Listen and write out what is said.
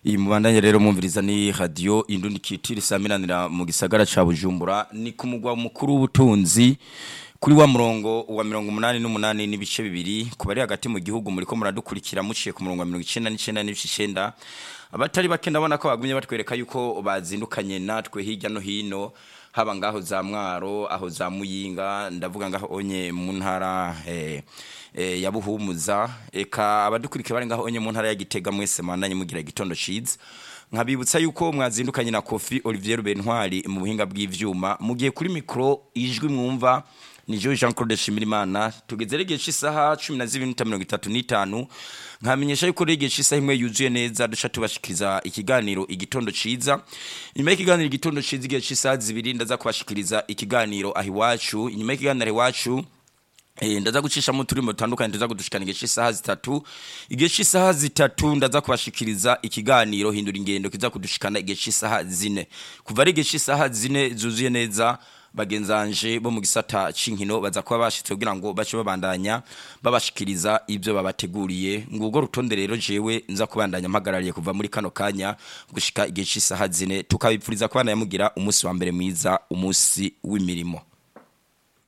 iyi mubandanye rero mwumviriza ni radio indundi kitiri samiranira mu gisagara ca Bujumbura ni ku mugwa mukuru w'ubutunzi kuri wa murongo wa mirongo umunani n'umunani n'ibice bibiri ku bari hagati mu gihugu muriko muradukurikira muciye ku murongo wa mirongo icenda n'icenda n'ibice icenda abatari bake ndabona ko bagumye batwereka yuko bazindukanye natwe hirya no hino haba ngaho za mwaro aho za muyinga ndavuga ngaho onye mu ntara eh, eh, ya buhumuza eka abadukurikira bari ngaho onye mu ntara ya gitega mwese mandanye mugira igitondo ciza nkabibutsa yuko mwazindukanye na Kofi Olivier Bentwari mu buhinga bw'ivyuma mugiye kuri micro ijwi mwumva ni Jean Jean Claude Shimirimana tugeze rege cisaha 12:35 nkamenyesha yuko rege cisaha imwe yuzuye neza duca tubashikiriza ikiganiro igitondo ciza nyuma y'ikiganiro igitondo ciza igihe cisaha zibiri ndaza kubashikiriza ikiganiro ahiwacu nyuma y'ikiganiro ahiwacu Eh ndaza gucisha mu turimo tandukanye ndaza kudushikana igihe cy'isaha zitatu igihe cy'isaha zitatu ndaza kubashikiriza ikiganiro hindura ingendo kiza kudushikana igihe cy'isaha zine kuva ari igihe cy'isaha zine zuzuye neza bagenzanje bo mu gisata cinkino baza kuba bashitse kugira ngo bace babandanya babashikiriza ibyo babateguriye ngubwo rutonde rero jewe nza kubandanya mpagarariye kuva muri kano kanya gushika igihe cy'isaha zine tukabipfuriza kubandanya mugira umunsi wa mbere mwiza umunsi w'imirimo